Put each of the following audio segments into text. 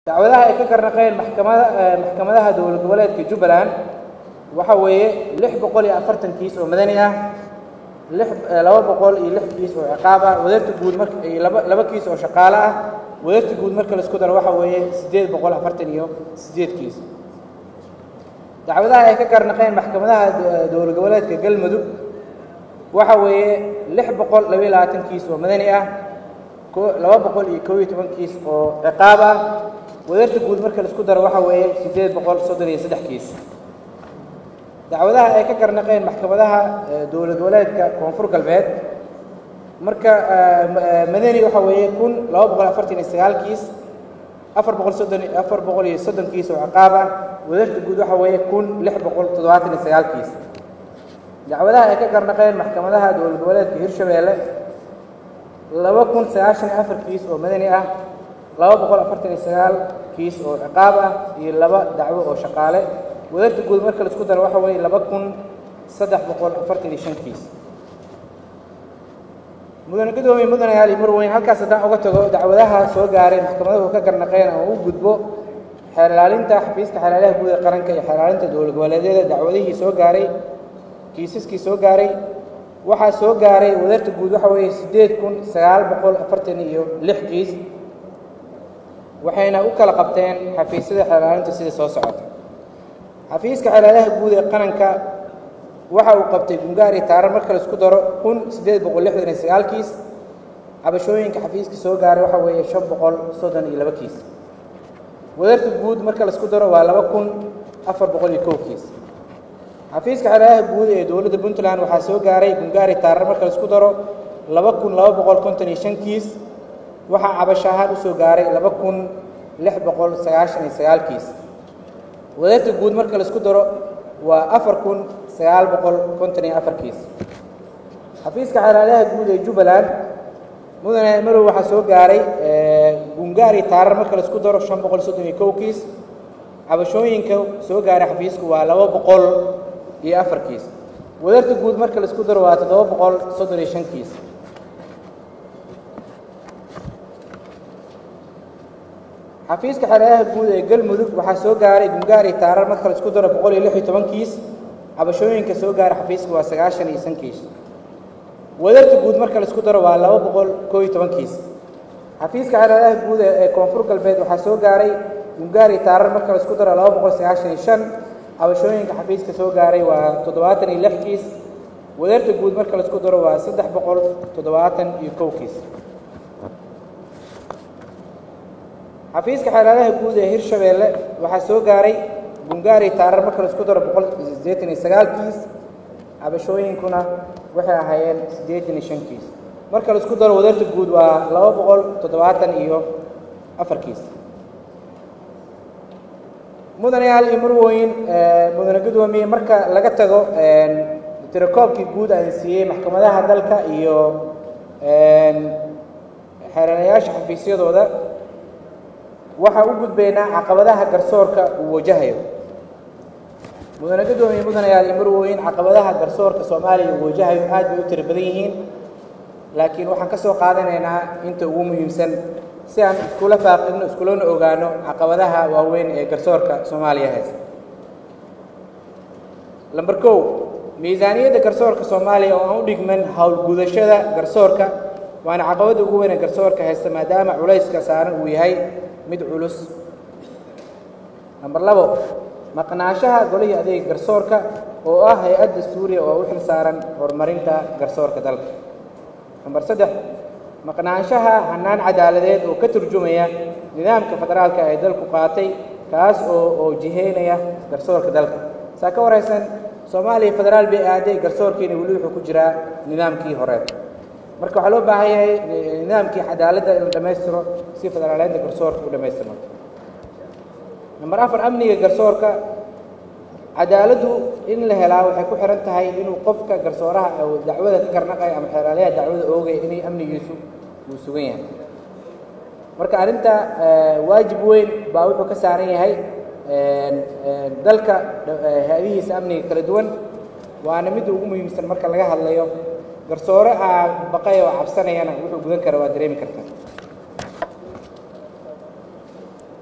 dacwadaha ay ka karnaqeen maxkamada maxkamadaha dowlad goboleedka jubbaland waxa weeye lix boqol iyo afartan kiis oo madani ah lix laba boqol iyo lix kiis oo ciqaab ah wadarta guud marka iyo laba laba kiis oo shaqaale ah wadarta guud marka la isku daro waxa weeye siddeed boqol afartan iyo siddeed kiis dacwadaha ay ka karnaqeen maxkamadaha dowlad goboleedka galmudug waxa weeye lix boqol labaiyo labaatan kiis oo madani ah laba boqol iyo kob iyo toban kiis oo ciqaab ah wadarta guud marka la isku daro waxa weeye siddeed boqol soddon iyo saddex kiis dacwadaha ay ka karnaqeen maxkamadaha dowlad goboleedka koonfur galbeed marka madani waxa weeye kun laba boqol afartan iyo sagaal kiis afar boqol soddon afar boqol iyo soddon kiis oo ciqaab ah wadarta guud waxa weeye kun lix boqol toddobaatan iyo sagaal kiis dacwadaha ay ka karnaqeen maxkamadaha dowlad goboleedka hirshabeelle laba kun sagaashan iyo afar kiis oo madani ah laba boqol afartan iyo sagaal kiis oo ciqaab ah iyo laba dacwo oo shaqaale wadarta guud marka la isku daro waxa weeye laba kun saddex boqol afartan iyo shan kiis mudane gudoomiye mudane ali marweyn halkaas haddaan uga tago dacwadaha soo gaaray maxkamaduhu ka garnaqeen oo u gudbo xeer ilaalinta xafiiska xeer ilaaliyaha guud ee qaranka iyo xeer ilaalinta dowlad goboleedyada dacwadihii soo gaaray kiisaskii soo gaaray waxaa soo gaaray wadarta guud waxa weeye siddeed kun sagaal boqol afartan iyo lix kiis waxayna u kala qabteen xafiisyada xeer ilaalinta sida soo socota xafiiska xeelaalaha guud ee qaranka waxa uu qabtay gungaari taarar marka la isku daro kun siddeed boqol lixdan iyo sagaal kiis cabashooyinka xafiiska soo gaaray waxa weeye shan boqol soddon iyo laba kiis wadarta guud marka la isku daro waa laba kun afar boqol iyo kow kiis xafiiska xeelaalaha guud ee dowladda puntland waxaa soo gaaray gungaari taarar marka la isku daro laba kun laba boqol konton iyo shan kiis waxaa cabasho ahaan usoo gaaray laba kun lix boqol sagaashan iyo sagaal kiis wadarta guud marka la isku daro waa afar kun sagaal boqol konton iyo afar kiis xafiiska xeelaalaha guud ee jubbaland mudane marow waxaa soo gaaray gungaari taarar marka la isku daro shan boqol soddon iyo kow kiis cabashooyinka soo gaaray xafiisku waa laba boqol iyo afar kiis wadarta guud marka la isku daro waa toddoba boqol soddon iyo shan kiis xafiiska xeelaalaha guud ee galmudug waxaa soo gaaray gungaari taarar marka la isku daro boqol iyo lix iyo toban kiis cabashooyinka soo gaara xafiiska waa sagaashan iyo shan kiis wadarta guud marka la isku daro waa laba boqol koo iyo toban kiis xafiiska xeelaalaha guud ee koonfur galbeed waxaa soo gaaray gungaari taarar marka la isku daro laba boqol sagaashan iyo shan cabashooyinka xafiiska soo gaaray waa toddobaatan iyo lix kiis wadarta guud marka la isku daro waa saddex boqol toddobaatan iyo kow kiis xafiiska xeelaalaha guud ee hirshabeelle waxaa soo gaaray gungaari taarar marka la isku daro boqol siddeetan iyo sagaal kiis cabashooyinkuna waxay ahaayeen siddeetan iyo shan kiis marka la isku daro wadarta guud waa laba boqol toddobaatan iyo afar kiis mudanayaal iyo marwooyin mudane gudoomiye marka laga tago tirakoobkii guud aan siiyey maxkamadaha dalka iyo xeelanayaasha xafiisyadooda waxaan u gudbaynaa caqabadaha garsoorka uu wajahayo mudane gudoomiye mudanayaal iyo marwooyin caqabadaha garsoorka soomaaliya uu wajahayo aad bay u tiro badan yihiin laakiin waxaan ka soo qaadanaynaa inta ugu muhiimsan si aan iskula faaqidno iskulana ogaano caqabadaha waaweyn ee garsoorka soomaaliya haysta lamber kow miisaaniyadda garsoorka soomaaliya oo aan u dhigman howlgudashada garsoorka waana caqabadda ugu weyn ee garsoorka haysta maadaama culayska saaran uu yahay mid culus namber labo maqnaanshaha golihii adeega garsoorka oo ah hay-adda suuriya oo u xil saaran horumarinta garsoorka dalka namber saddex maqnaanshaha hannaan cadaaladeed oo ka turjumaya nidaamka federaalka ay dalku qaatay kaas oo oo jiheynaya garsoorka dalka saa ka waraysan soomaaliya federaal bay aaday garsoorkiina weli wuxuu ku jiraa nidaamkii hore marka waxaa loo baahan yahay nidaamkii cadaaladda in la dhammaystiro si federaaleynta garsoorka u dhammaystirmo namber afar amniga garsoorka cadaaladdu in la helaa waxay ku xihan tahay inuu qofka garsooraha dacwada ka karnaqaya ama xeeraalayaha dacwada oogaya inay amnigiisu uu sugan yahay marka arrinta waajib weyn baa wuxuu ka saaran yahay dalka hay-adihiisa amniga kala duwan waana midda ugu muhiimsan marka laga hadlayo garsoore aa baqay oo cabsanayana wuxuu gudan kara waa dareemi kartaa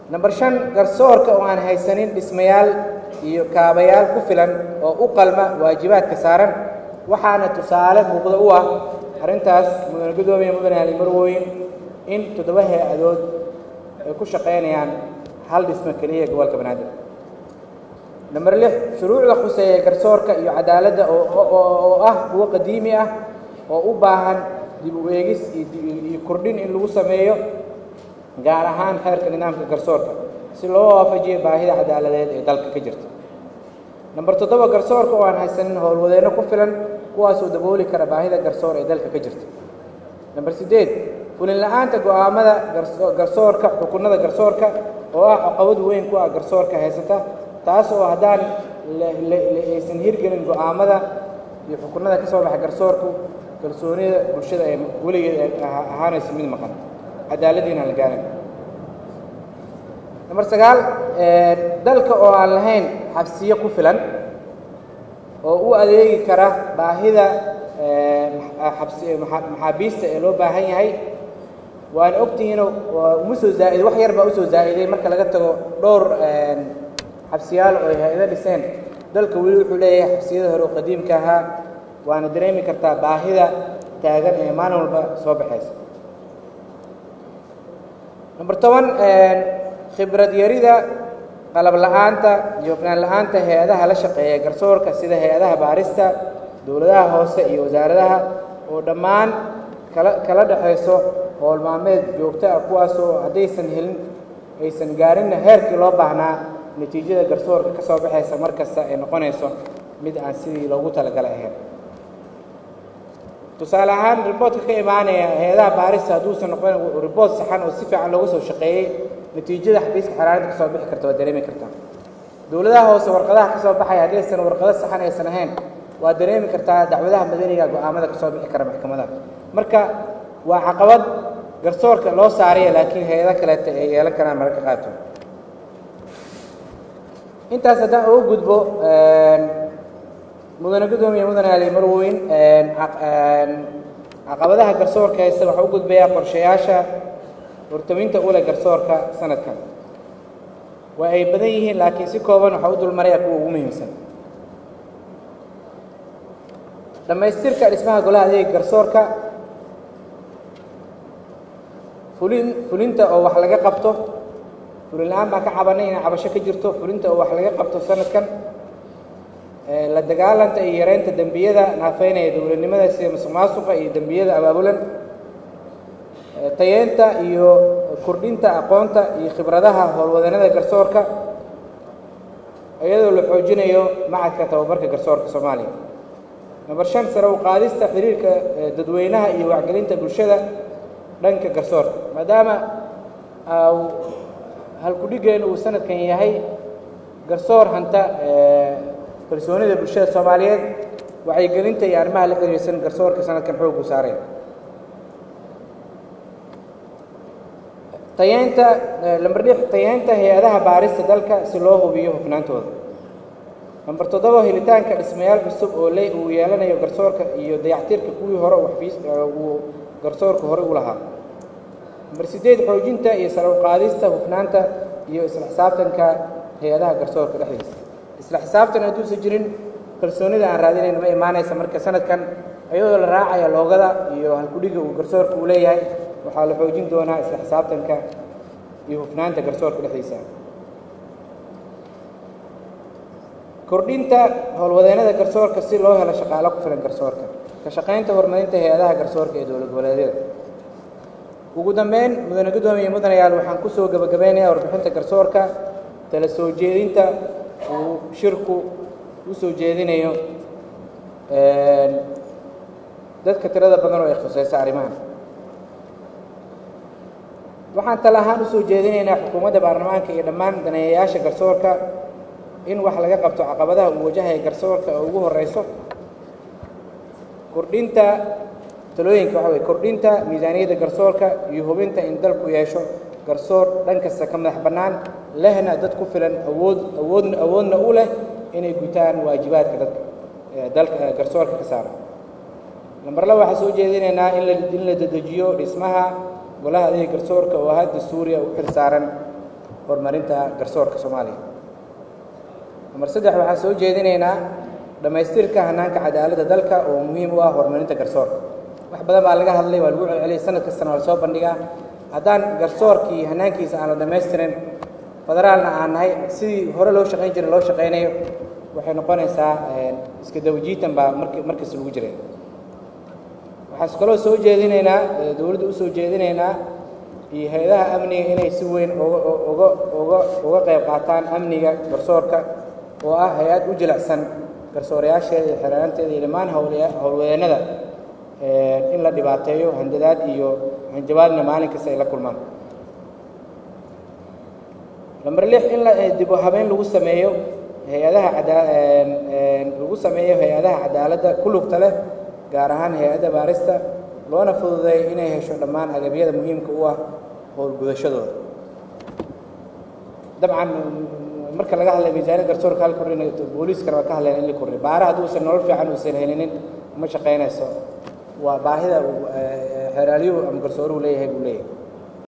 number shan garsoorka oo aan haysanin dhismayaal iyo kaabayaal ku filan oo u qalma waajibaadka saaran waxaana tusaale muuqda u ah arrintaas mudane guddoomiye mudane ali marwooyin in toddoba hay-adood ay ku shaqaynayaan hal dhismo keliya gobolka banaadir number lix shuruucda khuseeya garsoorka iyo cadaaladda oo ah kuwo qadiimi ah oo u baahan dib u eegis iyo kordhin in lagu sameeyo gaar ahaan xeerka nidaamka garsoorka si loo waafajiyo baahida cadaaladeed ee dalka ka jirta number toddoba garsoorka oo aan haysanin howlwadeenno ku filan kuwaasoo dabooli kara baahida garsoor ee dalka ka jirta number siddeed fulin la-aanta go'aamada garsoorka xukunada garsoorka oo ah caqabad weyn ku ah garsoorka haysata taas oo haddaan aysan hirgelin go'aamada iyo xukunada ka soo baxa garsoorku kalsoonida bulshada ee weligeed ahaanaysa mid maqan cadaaladiina la gaaran number sagaal dalka oo aan lahayn xabsiyo ku filan oo u adeegi kara baahida maxaabiista ee loo baahan yahay waana ogtihiino uma soo zaaiday wax yar baa usoo zaa'iday marka laga tago dhowr xabsiyaal oo ay hay-ado dhiseen dalka weli wuxuu leeyahay xabsiyada hore oo qadiimka ahaa waana dareemi kartaa baahida taagan ee maalin walba soo baxaysa number toban khibrad yarida qalab la-aanta iyo hofnaan la-aanta hay-adaha la shaqeeya garsoorka sida hay-adaha baarista dowladaha hoose iyo wasaaradaha oo dhammaan kala kala dhexayso howl maalmeed joogto ah kuwaasoo haddaysan helin aysan gaarinna heerkii loo baahnaa natiijada garsoorka ka soo baxaysa mar kasta ay noqonayso mid aan sidii loogu talagalay ahayn tusaale ahaan riboortka ka imaanaya hay-adaha baarista hadduusan noqon riboort saxan oo si fiican looga soo shaqeeyey natiijada xafiiska xaraaradda ka soo bixi karta waa dareemi kartaa dowladaha hoose warqadaha ka soo baxaya haddaysan warqado saxan aysan ahayn waa dareemi kartaa dacwadaha madaniga go-aamada ka soo bixi kara maxkamadaha marka waa caqabad garsoorka loo saaraya laakiin hay-ado kaleeta ay yeelan karaan mararka qaarkood intaas haddaan uga gudbo mudane guddoomiye mudane ali marweyn caqabadaha garsoorka haysta waxaa u gudbayaa qorshayaasha hortaminta ule garsoorka sanadkan waa ay badan yihiin laakiin si kooban waxaa u dulmaraya kuwa ugu muhiimsan dhammaystirka dhismaha golaha adeega garsoorka fulin fulinta oo wax laga qabto fulin la-aan baan ka cabanay inay cabasho ka jirto fulinta oo wax laga qabto sanadkan la dagaalanta iyo yareynta dembiyada naafeynaya dowladnimada sida musuq maasuqa iyo dembiyada abaabulan tayeenta iyo kordhinta aqoonta iyo khibradaha howlwadanada garsoorka iyadoo la xoojinayo macadka tababarka garsoorka soomaaliya number shan sare u qaadista xiriirka dadweynaha iyo wacgelinta bulshada dhanka garsoorka maadaama halkudhigeenu uu sanadkan yahay garsoor hanta kalsoonida bulshada soomaaliyeed wacyigelinta iyo arrimaha la xiriirsan garsoorka sanadkan xoogu saareen tayeynta lamber lix tayeynta hay-adaha baarista dalka si loo hubiyo hufnaantooda lamber toddoba helitaanka dhismayaal cusub oo le uu yeelanayo garsoorka iyo dayactirka kuwii hore uu xafiis uu garsoorka hore u lahaa lamber siddeed xoojinta iyo sare u qaadista hufnaanta iyo isla xisaabtanka hay-adaha garsoorka dhexdiisa isla xisaabtan hadduusan jirin kalsoonida aan raadinayno ma imaanaysa marka sanadkan iyadoo la raacaya loogada iyo halkudhiga uu garsoorka uu leeyahay waxaa la xoojin doonaa isla xisaabtanka iyo hufnaanta garsoorka dhexdiisa kordhinta howlwadeennada garsoorka si loo helo shaqaalo ku filan garsoorka ka shaqaynta horumarinta hay-adaha garsoorka ee dowlad goboleedyada ugu dambeyn mudane guddoomiye mudanayaal waxaan ku soo gebagabeynayaa warbixinta garsoorka tala soo jeedinta uu shirku u soo jeedinayo dadka tirada badan oo ay khuseysa arrimahan waxaan tala ahaan usoo jeedinaynaa xukuumadda baarlamaanka iyo dhammaan daneeyayaasha garsoorka in wax laga qabto caqabadaha uu wajahaya garsoorka oo ugu horeyso kordhinta talooyinka waxa weye kordhinta miisaaniyadda garsoorka iyo hubinta in dalku yeesho garsoor dhan kasta ka madax bannaan lehna dad ku filan awood awood awoodna u leh inay gutaan waajibaadka dadka dalka garsoorka ka saara lamber laba waxaan soo jeedinaynaa in la in la dedejiyo dhismaha golaha adeega garsoorka oo hadda suuriya u xil saaran horumarinta garsoorka soomaaliya namber saddex waxaan soo jeedinaynaa dhammaystirka hanaanka cadaaladda dalka oo muhiim u ah horumarinta garsoorka wax badan baa laga hadlay waa lagu celceliyay sanad kastana waa lasoo bandhigaa haddaan garsoorkii hanaankiisa aan la dhammaystirin federaalna aan nahay sidii hore loo shaqayn jiray loo shaqaynayo waxay noqonaysaa iska dawajiitan baa mark markasta lagu jiray waxaan kaloo soo jeedinaynaa dowladda u soo jeedinaynaa iyo hay-adaha amniga inay si weyn oga oga oga uga qayb qaataan amniga garsoorka oo ah hay-ad u jilicsan garsoorayaasheeda iyo xeeraanteeda iyo dhammaan hawlaya howlwadeennada in la dhibaateeyo handadaad iyo hanjabaadna maalin kasta ay la kulmaan lamber lix in la dib u habeyn lagu sameeyo hay-adaha cadaa lagu sameeyo hay-adaha cadaaladda ku lugta leh gaar ahaan hay-adda baarista loona fududeeyo inay hesho dhammaan agabyada muhiimka u ah howlgudashadooda dabcan marka laga hadlay miisaaniyad garsoorka hal kordhin booliiskana waa ka hadleen in la kordhin baara hadduusan nolol fiican uusan helinin ma shaqaynayso waa baahida xeeraalyuhu ama garsooruhu leeyahay buu leeyahay